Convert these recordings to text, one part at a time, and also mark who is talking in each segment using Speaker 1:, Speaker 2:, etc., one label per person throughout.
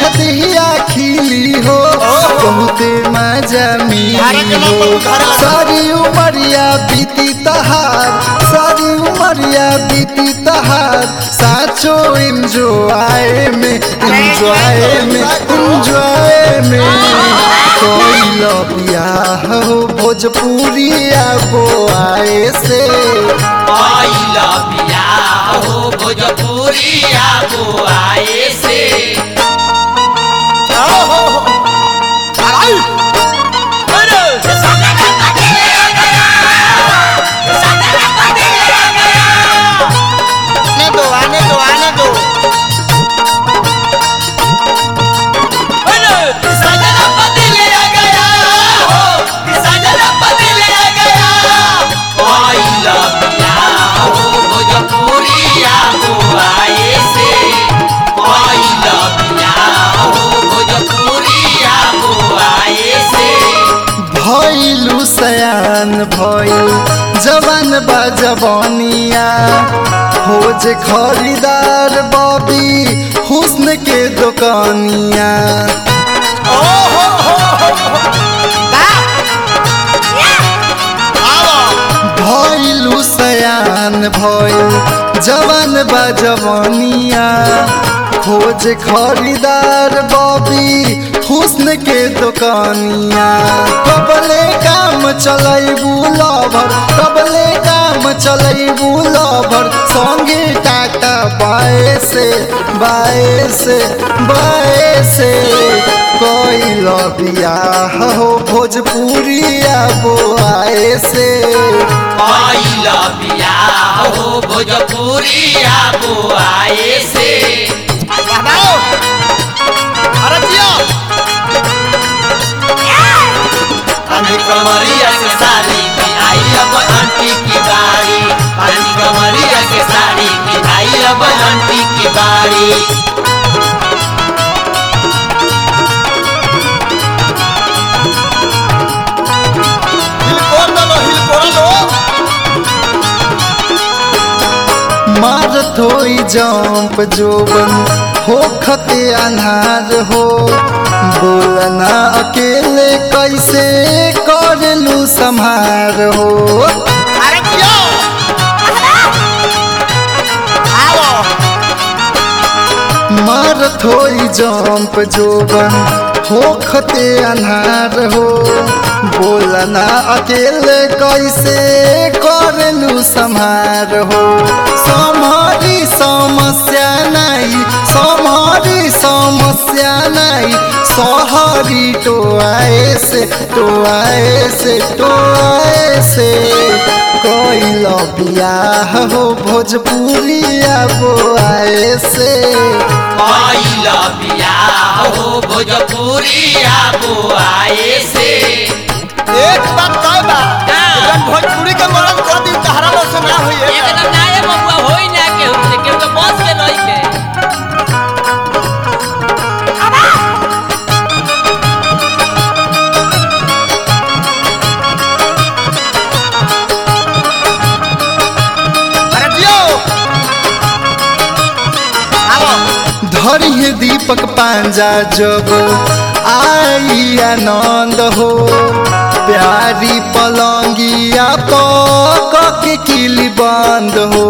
Speaker 1: देखतिया खिली हो बहुते मजा
Speaker 2: धारा
Speaker 1: मिली
Speaker 2: के नाम
Speaker 1: हो
Speaker 2: पर धारा लगा।
Speaker 1: सारी उमरिया बीती तहार सारी उमरिया बीती तहार साचो इंजॉय में इंजॉय में इंजॉय में कोई लबिया हो भोजपुरी आबो आए से
Speaker 3: आइला बियाह हो भोजपुरी आबो आए से
Speaker 2: आने दो आने दो आने दो
Speaker 3: सजना बदले आ गया हो सजना बदले आ गया आइला बियाह हो भोजपुरी आबो आए से आइला बियाह हो भोजपुरी आबो आए से
Speaker 1: भइलु सयान भइल जवान बा जवानिया खोज खरीदार बबी हुस्न के दुकानिया भइलु सयान भइल जवान बा जवानिया खोज खरीदार बबी हुस्न के दुकानिया कबले काम चलैबू लभर कबले काम चलैबू लभर संगे टाटा बाए से बाए से बाए से कोई बियाह हो भोजपुरी आबो आए से
Speaker 3: आइला बियाह हो भोजपुरी आबो आए से
Speaker 2: बढ़ाओ अरे जियो
Speaker 3: पानी कमरिया के साड़ी की आई अब आंटी की बारी पानी कमरिया के साड़ी की आई अब आंटी की बारी
Speaker 2: हिल कोर दलो हिल कोर लो
Speaker 1: मारत होई जंप जोबन हो खते अनहार हो बोलना अकेले कैसे करलू संहार हो
Speaker 2: अरे जियो आओ
Speaker 1: मारत होई जंप जोबन हो खते अनहार हो बोलना अकेले कैसे करलू संहार हो समारी समस्या नहीं समारी समस्या नहीं सहरी तो आए से तो आए से तो आए से कोई बियाह हो भोजपुरी आबो आए से
Speaker 3: आइला बियाह हो भोजपुरी आबो आए से
Speaker 2: एक बात कह बा जब भोजपुरी के मरद कर दी तहरा लो से ना होई है
Speaker 4: एकदम नाये बबुआ होई ना केहू से केहू के बस के रही के
Speaker 2: अरे जियो आओ
Speaker 1: धरिए दीपक पांजा जब आई आनंद हो प्यारी पलंगिया पक के किली बंद हो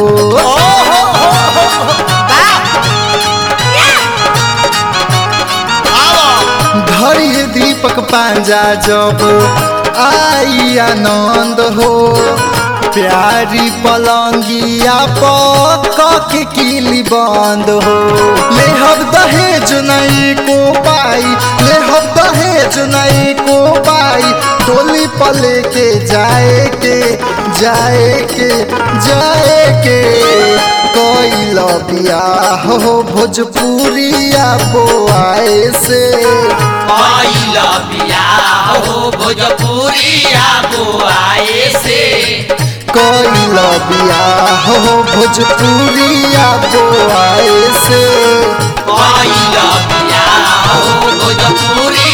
Speaker 1: धरिए दीपक पांजा जब आई आनंद हो प्यारी पलंगिया पक के किली बंद हो ले हम दहेज नहीं को पाई ले हम दहेज नहीं को पाई डोली पले के जाए के जाए के जाए के कोई बियाह हो भोजपुरी आबो आए से
Speaker 3: आइला बियाह हो भोजपुरी आबो आए से
Speaker 1: कोई बियाह हो भोजपुरी आबो आए से
Speaker 3: आइला बियाह हो भोजपुरी